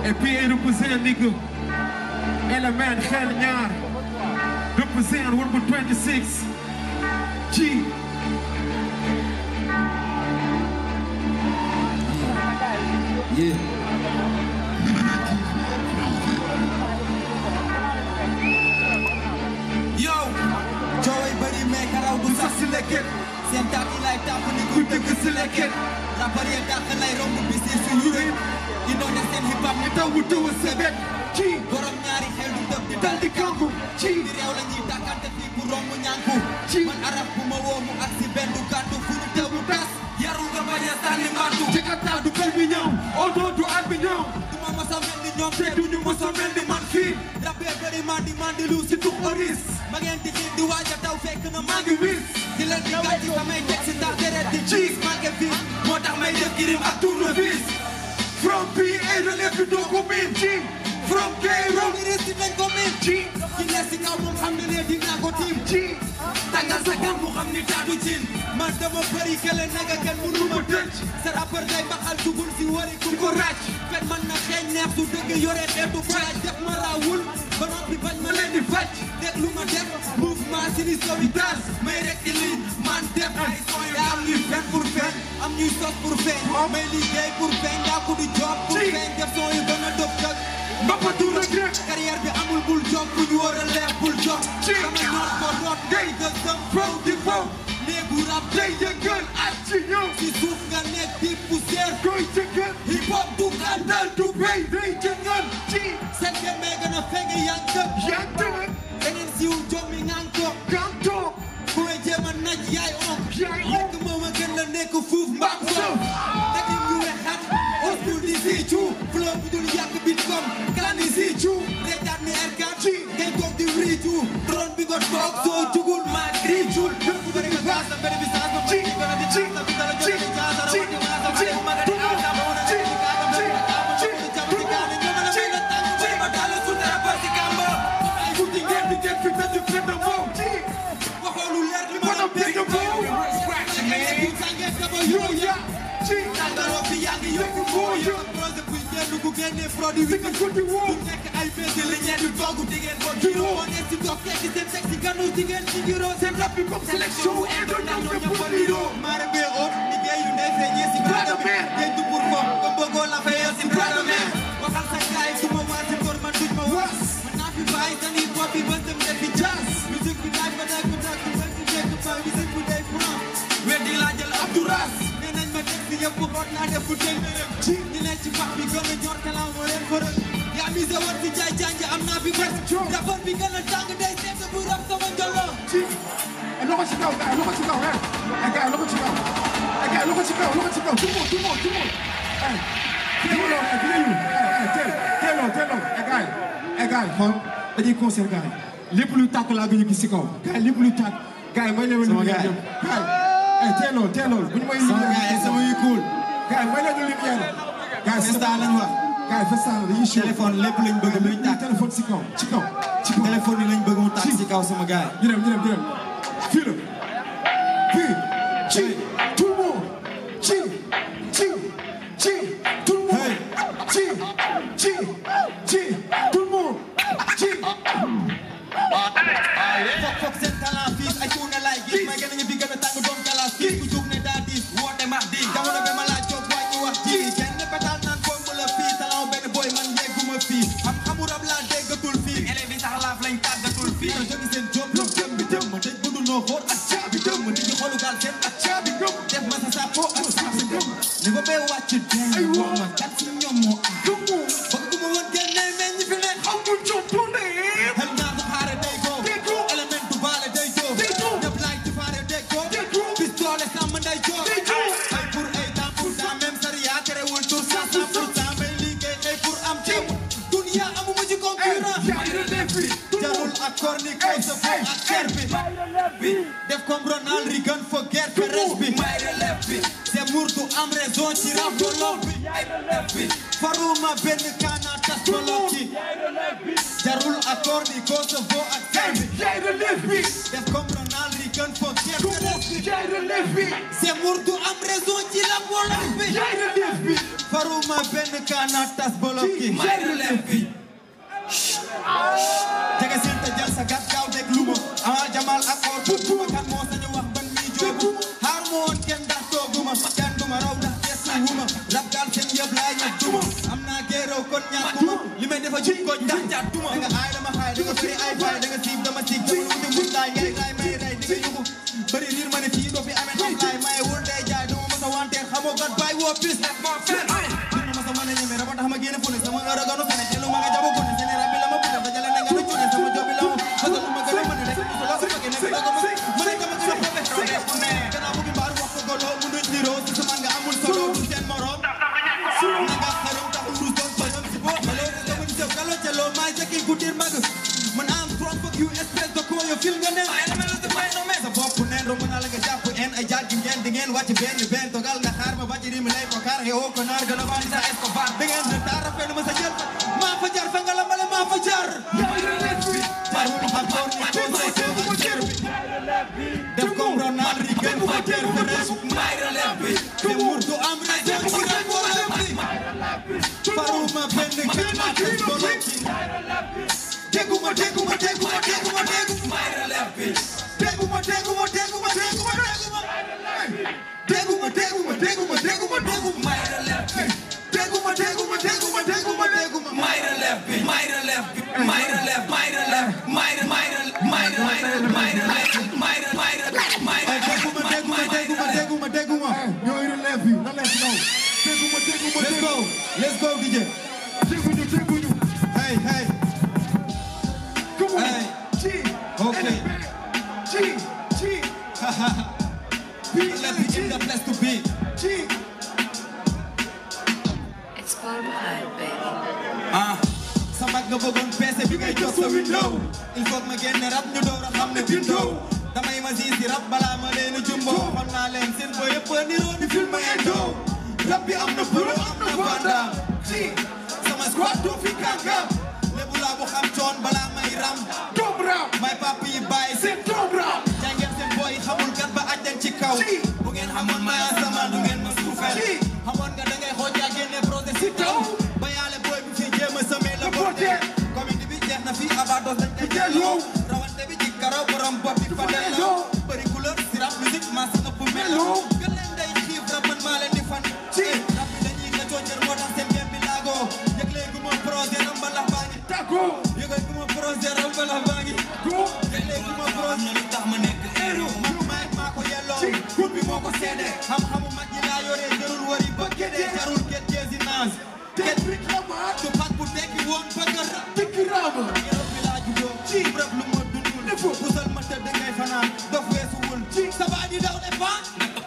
Et puis il represent nigga. Element xel ñaar. Represent 126. G. Yeah. yow cooway bëri mais karaw du sax si lekket seen taat yi lay tàpp ni ku dëgg si lekket rappeur yi dàq lay romb bi si suñu réew indoone seen hip hop ni taw bu tëw a sebet ci borom ñaari xel du tëb di dal di kanku ci di réew la ñuy tàkkante fii ku romb ñànku ci man arab bu ma woo mu ak si benn du kàddu fu ñu tëbu tas yarul nga bañ a sànni mbattu Jakarta du kër bi ñëw. Odo du at bi ñëw. du ma mos a mel ni ñoom te duñu mos a mel ni man fii rappeur bëri mandi mandi lu si tux oris ma ngeen di xiit di waaj a taw fekk na maa ngi wis di leen di gàcci samay teg si ndax deret di ciis manqué fii moo tax may def girim ak tournevis From PA de lépp doo ko miin. G. From Cairo. ni resti nañ ko miin ci ki ne si kaw moom xam ne ne dinaa ko tiim ci tàngal sa kam mu xam ni taatu cin man dama bëri kele naga kenn mënu ma tëj sa rappeur day baxal dugul si wari ku ko ràcc fen man na xeeñ neex su dëgg yore xeetu faaj def ma raawul ba noppi bañ ma leen di faj déglu ma def mouvement si ni sauvetage may rek di lii man def ay son yu am ñuy fen pour feeñ am ñuy sos pour feeñ may liggéey pour feeñ daa ko di job pour feeñ def son yu gën a dëb dëg Mbapatu rek rek. carrière bi amul bul job ku ñu war a leer bul job sama noot ko noot ngay gësëm From the phone. néegu rap Day yëngal ak ci ñëw. si suuf nga nekk di poussière Koy jëngal. hip hop du gàndal du bay day jëngal. G. seen gémmee gën a fenge yang dëpp Yaa tëdd. da ngeen siw jommi ngaan ko Kanto. ku may jéem a naj yaay on Yaay on. lekk moom a gën la nekk fuuf mbaam soof dëkk ñu wexat oskul di siicu flow bu dul yàq bit kom kan di siicu reetaan ni erkat ngay toog di riicu drone bi nga toog soo jugul maa riicul bu bëri nga gaas sa bëri bi saas ba bëri gën a di saas sa bi dala jël di jaas sa rawati maa sa bëri ma nga di aas sa ba wana di di kaata bëri ma kaama ma bëri jam di kaani ñoo ma la may la tàng bëri ma daal su dara ba si kamba ay guddi ngeen di ngeen fi te di fi te wow waxoo lu leer li ma la bëgg a bow tàngaloo fi yaa ngi yokku foo yokku projet buy génn ku génnee produit bi ku nekk ay bés li ñeen di togg di ngeen ko giro moo nekk si dox tekki seen teg si ganu di ngeen ci giro seen rap bi comme sélection wu indo ndax ñoo ñëpp a liro maare bee oot liggéey yu ndey feeñee si brada mer géej du pour fo comme bëggoo la fayee si brada mer waxal sa gaay du ma waat si góor man duñ ma was man naa fi bàyyi sani bopp bi ba dem defi jazz musique bi daaj ba daaj ba daaj ba daaj ba daaj ba musique bi day franc weddi laa jël Abdou Ras nee nañ ma def si yëpp xoot naa def bu dégg ci ñi leen ci pax bi gën a ñor talent moo leen fërël yaa mise woon fi jaay janj am naa fi bés rapport bi gën a tàng day seet bu rab sama njolo G. Eh, loxo ci kaw gars loxo ci kaw eh. Eh, gars loxo ci kaw. Eh, gars loxo ci kaw loxo ci kaw. Tout le monde tout le monde tout le monde. Eh. Teeloo eh teeloo. Eh, eh, teel teeloo teeloo. Eh, gars eh, gars xool dañuy concert gars lépp luy tàkk laa gën a gis ci kaw. gars lépp luy tàkk. gars may leen Sama lumière gars. yëpp. gars eh teeloo teeloo bu ñu may sama lumière gars yi sama yu cool gars may leen lumière. gars Festa lañ wax gars festa dañuy show. téléphone lépp lañ bëgg luy tàkk téléphone ci kaw ci kaw ci kaw. téléphone yi lañ bëgg mu tàkk si kaw sama gars ñu dem ñu dem ñu dem fii la fii ci tout le monde ci ci ci tout le monde ci ci ci tout le monde ci fok fok seen talent fii ay tuuna laay gis may gën a ñu fi gën a tàng doon galas fii ku jug ne daa diis woote max di jamono bi ma laaj jóg wàññi wax ji kenn pétal naan foog mu la fii talent benn boy man yegguma fii am xamu rab laa déggatul fii élèves yi sax laaf lañ tàggatul fii na jógi seen job lu jëm bi jëm ma tëj bundu noo xool ak caabi jëm ma nit ñi xoolu gaal seen ak caabi gëm def ma sa sàppo ak sàppi gëm ni ko bee wàcc dee ay woo ma kat si ñoom moo am bëgg ku ma woon génne mais ñi fi ne amul jot tourné Hel naar du xaare day go element du baale day go ñëpp laay ci faare day go pistolet sàmm nday jo ay pour ay temps pour temps même sariya terewul tur cent cent pour cent may liggéey ay pour am ceeb dunia amuma ci concurrent yaay relève bi jarul ak korni koy sa fo ak ker bi def comme Ronald Reagan fo guerre terrestre bi may relève bi c'est murtu am raison ci rap bolok bi faruma benn kaana tas bolok ci jarul ak korni ko sa fo ak ker bi yaay relève bi def comme Ronald Reagan fo guerre terrestre bi yaay relève bi c'est murtu am raison ci rap bolok bi yaay relève bi faruma benn kaana tas boloki may relève bi jege seen te jël sa gat gaaw dégg lu ma amal jamal ak or bu bu kan moo sañu wax ban mi joobu xaar ma woon kenn ndax tooguma kenn duma raw ndax gestu wuma rab gaal seen yëpp laay ñëpp duma am naa géeraw kon ñàkkuma li may defa jub ko ndax jàttuma da nga aay dama xaay da nga bëri ay faay da nga siib dama siig dama wuti mun laay ngay laay may ray di nga yugu bëri riir ma ne fii doo fi amee tam laay maye wul day jaay dama masa wanteer xamoo gat bàyyi woo pis nag moo fen dina masa mën a ñeme raba tax ma génne fu ne sama oragano fene jëlu ma nga jabo ko ne sene rabbi la ma puta dajale na nga nu cune sama jobi la ma fasa lu ma gën a mën a rek mu la ko bëgg nekk dogo ma ma ne dama gën a professionnel gannaaw bu gi mbaar wax ko golo mu nuñ niroo si sama nga amul solo du seen morom na nga xarum taxul du doon tojom si boo xaloo ko dama di sew kalo celo maay jakki ku dir mag man am from fuck you espèce de con yo fil nga ne sa bopp neen romb naa la nga jàpp en ay jaag gi ngeen di ngeen wàcc benn benn togal nga xaar ma bàcc mi lay ko kaar xewoo ko naar gën a bari sa escobar da ngeen de taara fenn ma sa jël maa fa jar fa nga la male maa fa jar par mu xam toon ni ko say ko ak cer bi def comme Ronald Reagan fa cer fa res may relève bi te mur du am raison ci rek wala bi faruma benn kana tes boloki teguma teguma teguma teguma teguma may relève bi teguma teguma teguma teguma teguma teguma teguma teguma teguma teguma may relève bi teguma teguma teguma teguma teguma may relève bi may relève bi may relève may relève may may may may may may may ay teguma teguma teguma teguma teguma ñooy relève yi na leen ñëw teguma teguma let's go let's go DJ teguñu teguñu hey hey come on Hey. ci Okay. ci ci let me in the place to be ci It's far behind, baby. ah sa mag nga bëggoon peese bi ngay jox sa window il faut que ma génne rap ñu door a xam ne bindoo damay ma siis si rap balaa ma leen a jumbo xon naa leen seen boy yëpp a niroo ni film endo rap bi am na bëro am na bandam ci sama squad doo fi kàngam lébu laa bu xam coon balaa may ram doom rap may papi yi bàyyi seen c'est doom rap jàngeen seen boy xamul gat ba aj leen ci kaw Si. bu ngeen xamoon may asamaan du ngeen ma suufeel Si. xamoon nga da ngay xooj yaa génne projet si taw ba yàlla boy bi fi jéem a semé la La borte borte. comédie bi jeex na fi abados dañ koy delloo. delloo rawante bi ci karo borom bopp bi fa Fa delloo delloo. bëri couleur si rap musique maa sa ëpp melo Melo. gën leen day xiif rap man maa leen di fan Si. rap bi dañuy nga coocër moo tax seen gem bi laagoo yëg léegi ma projet ram mbalax baa ngi tako yëgal gu ma projet ram mbalax baa ngi go yëg léegi ma projet lu tax ma nekk héros man maay maa ko yelloo Si. groupe bi moo ko seede xam-xamu mag ñi laa yoree jarul wari ba gédee jarul get jésinage tet rik lamaat du pat bu tekki woon bëgg a rap tikki raama Yërëb bi laa juddoo ci rëb lu ma dundul Defoo. pusal ma tëdd ngay fanaan dof weesuwul ci sa baa di daw ne fa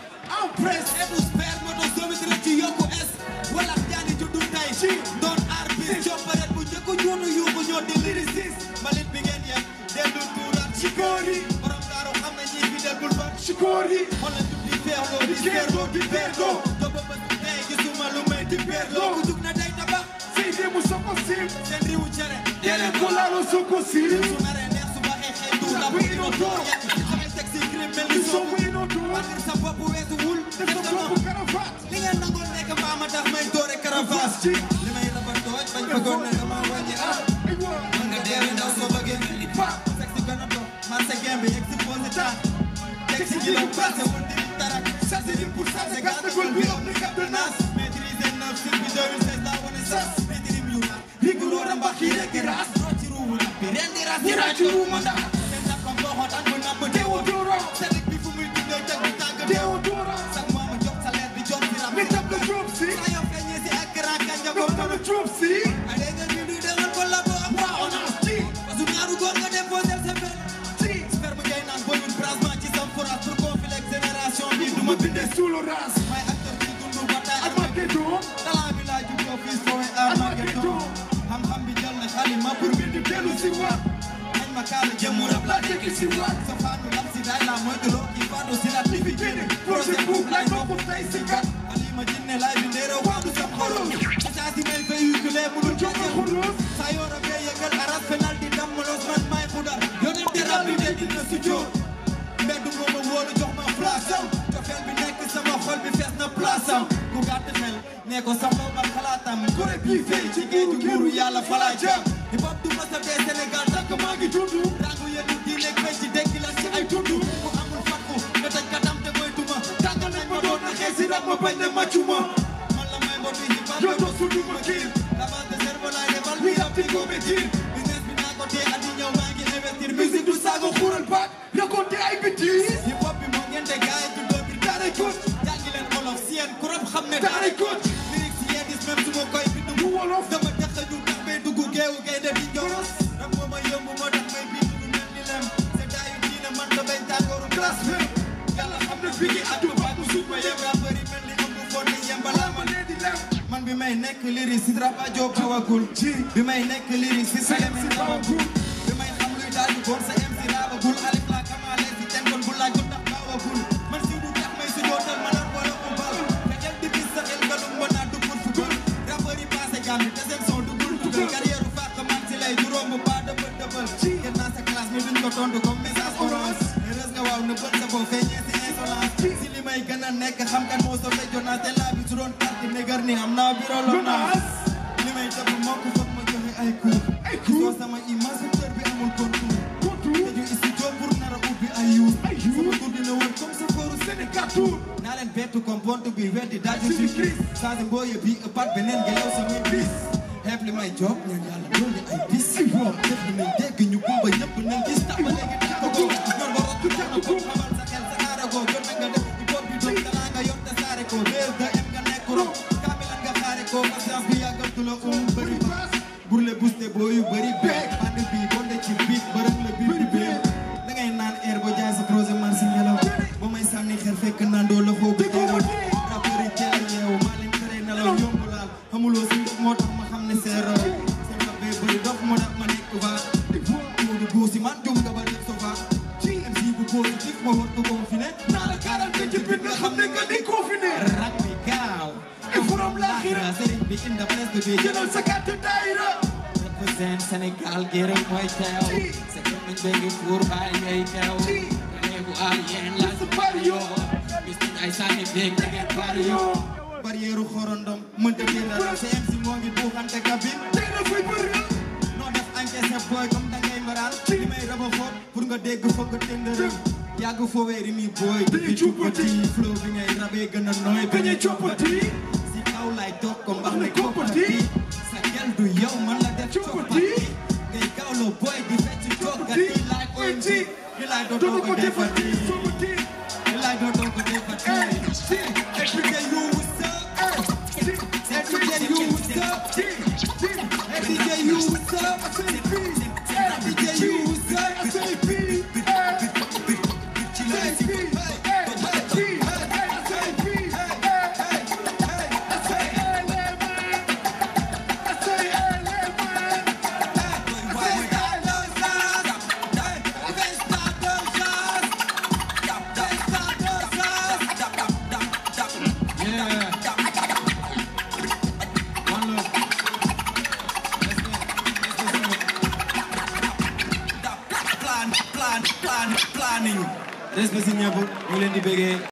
en presse edu sper moto somit rek ci yokku es wala jaani juddu tey Ci. doon artiste copparet bu njëkk ñoonu yuuxu ñoo di lyriciste mbalit bi ngeen yem dellu tuuraat ci Sikori. borom daaru xam na ñi fi del bul ba sikori xoolal jub di feerloo di feerloo di feerloo topp ba tey gisuma lu may di feerloo ku jug na day tabax Seydi mu soko sim seen riwu cere Dele ko laalo soko sim su naree neex su baxee xëy du la bu ino door yàq xamel teg si crime mel ni Di soobu sobu ino door wàllir sa bopp weesu wul Def sa bopp karafaat li nga nangol nekk mbaa ma tax may doore caravas Ci. li may raba tooj bañ bëggoon ne dama wàññi ah Ay wa mën nga deewe ndaw soo bëggee mel ni pa sex si gën a dox man sa game bi exposé ta teg si kilo passé wul di tarak sa si dim pour sa se gàtt gul bi ëpp ni cap de nas maîtriser neuf sur bi 2016 laa wane sas maîtrise yu nag riguloo ramba kii rek di ras roo ci ruuwu nag bi ren di ras di ras ci ruuwu ma ndax seen nappam boo xoot an bu napp teewoo Deodora Selik bi fu muy dundee jag bi tàgg Deodora sax maama jox sa leer di jox si rab Mi tab la job si saa yoo feeñee si ak grand kanja ko Dom la job si ay dégg nga ñu demal ko labo ak waa ONAS Ci parce que ñaaru góor nga déposé sa benn Ci sperme ngay naan booy wut branchement ci sam forage pour conflit ak génération bi du ma bindee Sous le ras may acteur bi dundu bataille ak Armageddon talent bi laa juddoo fii sowe Armageddon xam-xam bi jël na xalima pour Pour di dellu si waat nañ ma kaala jëmu rab La tekki si waat sa faanu lam si daay la moytuloo kii faatu si la Li fi génne projet bu lay bokk tey si gat Alima jinne laay bi ndéere waadu sam xorom saa si may véhiculé mu dul Jox ma joxe xuruus saa yoo rabee yëgal arab penal di dammalos man may xudar yonente rabbi te dina si jóor mbedd mooma wóolu jox ma place am cofeel bi nekk sama xol bi fees na place am ku gàtt xel ne ko sama man xalaatam kore bii fay ci géeju nguuru yàlla falaa jëm hip hop du masa dee Sénégal tant que maa ngi dund rangu yenu di nekk fay ci dekki la ci ay dund ku amul fakku nga taj katam te mooy tuma tàng nañ ma doon na xeesi rab ma bañ ne màccuma man la may mbootu hip hop yow su du ma kiir lavage de cerveau laay defal mi rab di ko métir business bi naa ko tee at yi ñëw maa ngi investir musique du saago xuural baat raconté ay bêtises hip hop bi moo ngeen de gaay du doo bir daaray koot jàngi leen olof si yéen ku rab xam ne daaray koot lyrics si yéen gis même su ma koy bind mu wolof dama dëkk ñu tax may dugg géewu gaynde di njoros rab moo ma yomb moo tax may bind lu mel ni lem sedaayu diina man da bay tàngooru glace même yàlla xam ne fii addu baatu suuf ma yem rappeur yi mel ni am bu fon ni yem balaa ma lee di lem man bi may nekk lyrics si rap ajo bawagul bi may nekk lyrics si selem si bawagul bi may xam luy daal di góor sa MC raabagul alif la kamaale si ten kon bu laaj ko tax bawagul man si du tax may su jootal ma nar wala ko bal te dem di bis sa xel galum ma naa dugul fugul rappeur yi passé gàmmi te seen son dugul tugal carrière u fàq man si lay juróom bu baa dëbal dëbal gën naa sa classe mi duñ ko tontu comme message orange heureuse nga waaw ne bët sa boo feeñee si insolence si li may gën a nekk xam kan moo sa fay jonaas te laa bi su doon parti négar ni am naa biro lonaas li may def moo ko foog ma joxe ay cours ay cours sama image secteur bi amul contour contour te ñu studio pour nar a ubbi ay yuur sama tur dina wër comme sa kooru Sénégal tour naa leen bettu comme pont bi weddi daal di surprise changé mbooye bi ëppaat beneen ngelaw samay bis xeeb li may job ñaan yàlla doole ay bis def li may dégg ñu kumba ñëpp nañ gis tàmba léegi tax ko góor ñor ba rottu tax na ko xamal sa xel sa aara ko jot na nga def hip hop bi doog talaa nga yor te saare ko bés de em nga nekk ro kaamilan nga xaare ko patience bi yàggamtu la um bëri baas burle buste booyu bëri beek band bi bonde ci biit bërëng la biir bi beek da ngay naan air ba jaay sa projet man si ngelaw ba may sànni xel fekk naan doo la foo bu teewal rappeur yi teel a yeewu maa leen tere nelaw yomb laal xamuloo si ndox moo tax ma xam ne c'est raw seen rab bee bëri dof moo tax ma nekk va Moodu Góosi man jum nga ba def so va MC bu positif ma war ko confiné naa la garanti ci bit nga xam ne nga di confiné rak bi gaaw e forom laaxira sëriñ bi inda presque bi jëlal sa carte daayira represent Sénégal gërëm mooy teew sa gémmiñ bee ngi fuur baay ngay teew réewu aal yéen la su bari yoo gis nañ ay sànni beeg da ngeen bari yoo barrière xorondom mënta génn raw sa MC moo ngi buuxante cabine tey na fay bëri noo def encaissé booy comme da ngay maraan li may raba xoot pour nga dégg foog nga tëndërëm yàgg foowee ri mi booy di cuppati flow bi ngay rabee gën a nooy bañ a coppati si kaw lay toog ko mbax ne koppati sa gel du yow man la def coppati ngay gawloo booy di fecc toggati laay OMG li laay dootoo ko defati li laay dootoo ko defati everyday you what's up everyday you what's up everyday you what's up everyday you what's up plan plan plan planning respect si ñëpp ñu leen di bëggee